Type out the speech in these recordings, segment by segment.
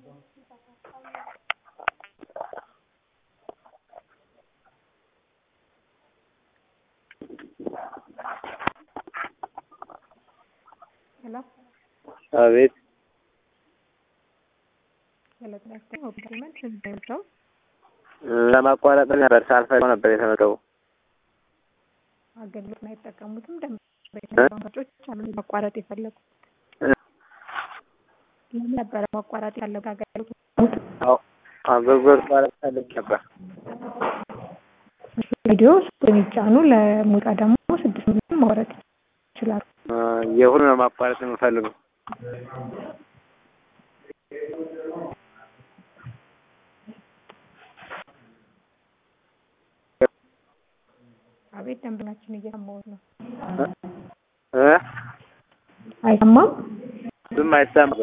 ሄሎ አቤት ሄሎ ጤና ይስጥልኝ ኦፕሪመንት ስንት ለማቋረጥ ነበር ሳልፈልገው ነበር የተመደቡ አገልግሎት አይጠቀሙትም ደንበኞች አሉ ማቋረጥ የፈለጉት ለምን ነበረ ማቋረጥ ያለበት አገልግሎት አገልግሎት ማለት ፈልግ ነበር ቪዲዮ የሚጫኑ ለሙዚቃ ደግሞ ስድስት ሚሊዮን ማውረድ ይችላሉ የሁሉ ነው ማቋረጥ የምፈልገው አቤት ደንበኛችን እየሰማሁት ነው እ አይሰማም ብዙም አይሰማም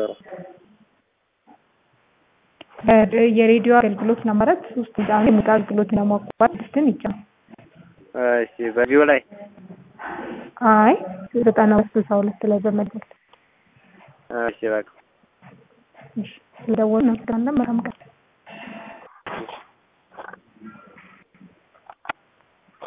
የሬዲዮ አገልግሎት ለማለት ሶስት ጫኑ የሙዚቃ አገልግሎት ለማቋረጥ ስድስትን ይጫኑ እሺ በቪዲዮ ላይ አይ ዘጠና ሁለት ስልሳ ሁለት ላይ በመደወል እሺ በቃ ስለደወሉ እናመሰግናለን መልካም ቀን